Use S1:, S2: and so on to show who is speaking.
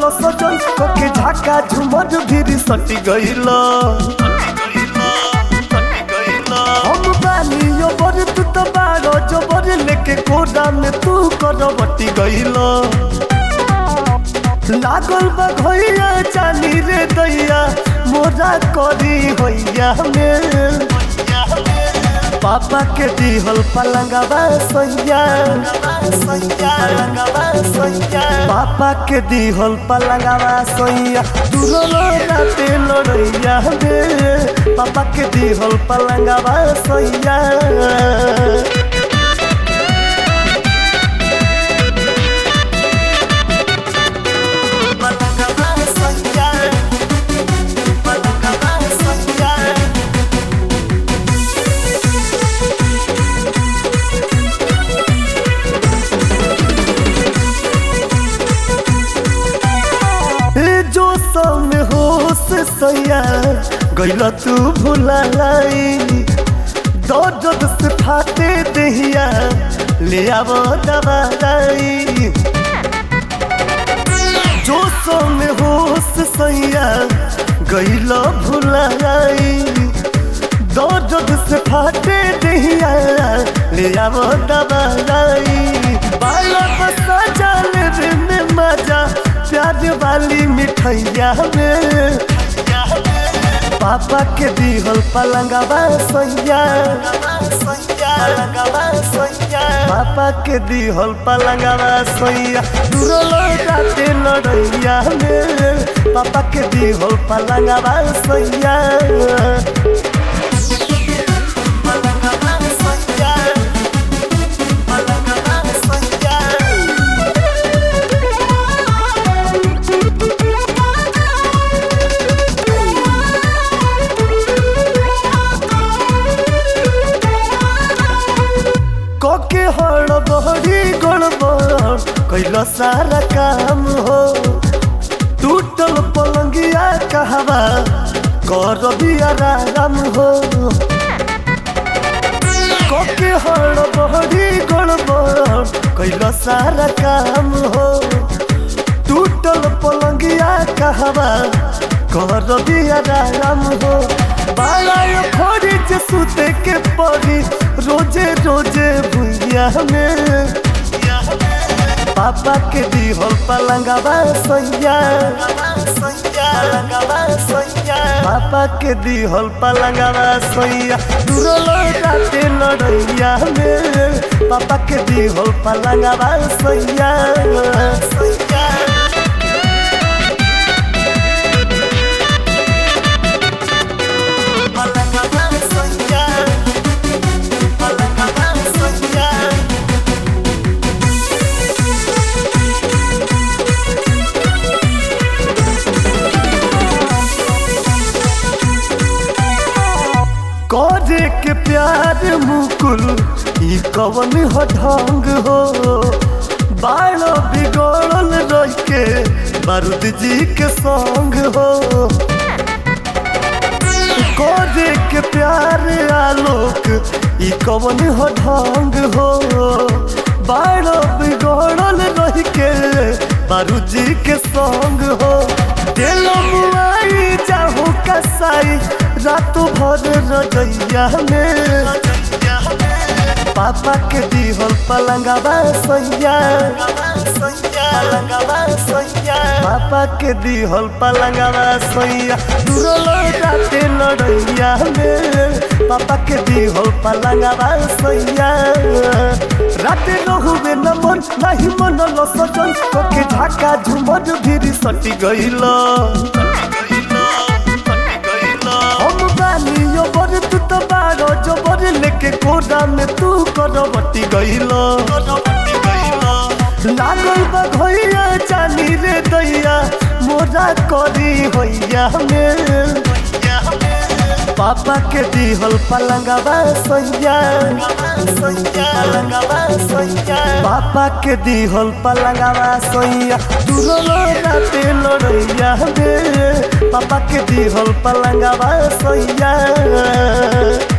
S1: सजन के झाका झुमर भीरी सटी गइल हम बानी यो बर तू तो बारो जो बर लेके कोडा में तू करवटी गइल लागल बा घइया चानी रे दैया मोरा करी होइया में पापा के दिहल पलंगवा सैया पापा के दिहल पलंगवा सैया दूरो राते लड़ैया में पापा के दिहल पलंगवा सैया पलंगवा सैया पलंगवा सैया ए जो सम होश सैया गैला तू भुलाई दर्द से फाटे दहिया ले आव दवाई जो सम होश सैया गैला भुलाई दर्द से फाटे दहिया ले आव दवाई बाला बसा जाल रे में मजा प्यार वाली मिठैया में पापा के दिहल पलंगवा सैया पापा के दिहल पलंगवा सैया दूरो लौटाते लड़ैया में पापा के दिहल पलंगवा सैया पलंगवा सैया पलंगवा सैया कके हड़बड़ी गड़बड़ कैला सारा काम हो टूटल पलंगिया कहवा कर दिया राम हो कके हड़बड़ी गड़बड़ कैला सारा काम हो टूटल पलंगिया कहवा कर दिया राम हो बाला खोरी जे सुते के पड़ी रोजे रोजे भुइया में पापा के दिहल पलंगवा सैया पापा के दिहल पलंगवा सैया दूरो लौटाते लड़ैया में पापा के दिहल पलंगवा सैया सैया पलंगवा सैया पलंगवा सैया करे के प्यार मुकुल ई कवन हो ढंग हो बाल बिगड़ल रह के बारूद जी के संग हो करे के प्यार आलोक ई कवन हो ढंग हो बाल बिगड़ल रह के बारूद जी के संग हो दिल मुआई जाहू कसाई रात भर रजैया में पापा के दिहल पलंगवा सैया पापा के दिहल पलंगवा सैया दूरो लौटाते लड़ैया में पापा के दिहल पलंगवा सैया राते रहुबे न मन नहीं मन ल सजन के झाका झुमर भीरी सटी गइल हम बानी यो बर तू तो बारो जो बर लेके कोडा में तू करवटी गइल लागल बा घइया चानी रे दैया मोरा करी होइया में पापा के दिहल पलंगवा सैया पापा के दिहल पलंगवा सैया दूरो राते लड़ैया में पापा के दिहल पलंगवा सैया